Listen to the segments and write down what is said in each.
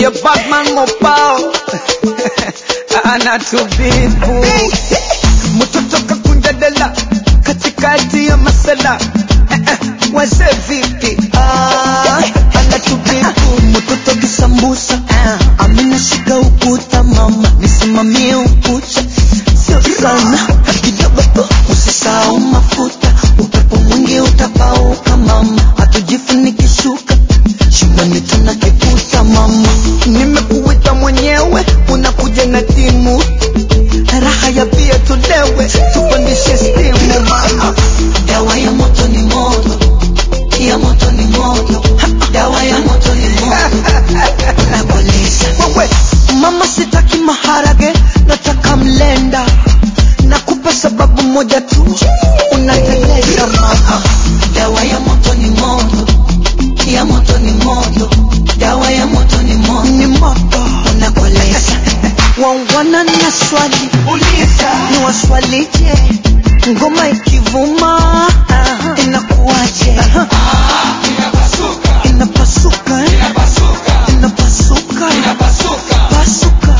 The Batman mopao anatubibu mtoto kakunja dela katikati ya masala eh, eh, wazee vipi ah, anatubibu mtoto kisambusa amina shika ukuta mama nisimamie ukucha sio sana kidogo tu usisahau mafuta upepo mwingi utapauka mama hatujifunikishuka shumani tuna kiputa mama nimekuita mwenyewe unakuja na timu raha ya pia tulewe tupandishe stimu mama dawa ya moto ni moto ya moto ni moto dawa ya moto ni moto nakoleza wewe mama sitaki maharage nataka mlenda nakupa sababu moja tu unateleza mama dawa ya moto ni moto ya moto ni moto dawa ya moto ni moto ni moto nakoleza wangwana na swali uliza ni waswalije ngoma ikivuma inakuwaje inapasuka eh? inapasuka pasuka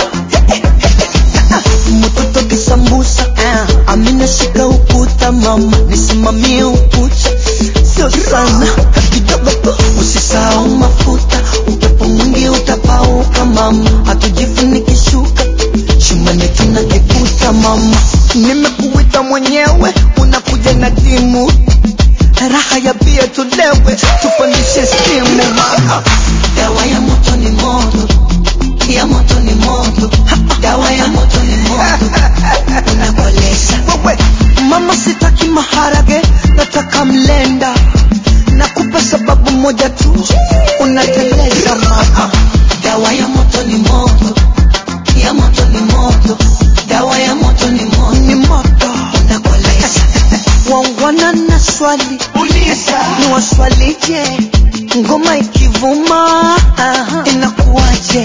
mtoto kisambusa amina shika ukuta mama nisimamie ukucha sio sana kidogo tu usisahau mafuta upepo mwingi utapauka mama hatujifunikishuka shumani tuna kiputa mama nimekuita mwenyewe unakuja na timu raha ya bia tulewe tupandishe stimu mama dawa ya moto ni moto ya moto ni moto dawa ya moto ni moto nakoleza wewe mama sitaki maharage nataka mlenda nakupa sababu moja tu unateleza mama dawa ya moto ni moto ya moto ni moto dawa ya moto ni moto ni moto nakoleza wangwana na swali uliza ni waswalije ngoma ikivuma inakuwaje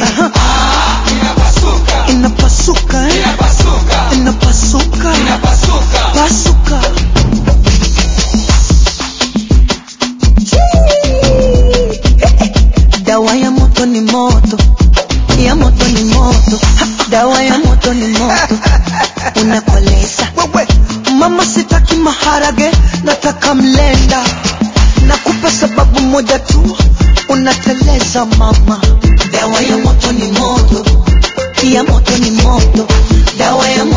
inapasuka eh? inapasuka pasuka dawa ya moto ni moto ya moto ni moto dawa ya moto ni moto unakoleza wewe mama sitaki maharage nataka mlenda nakupa sababu moja tu unateleza mama dawa ya moto ni moto ya moto ni moto dawa ya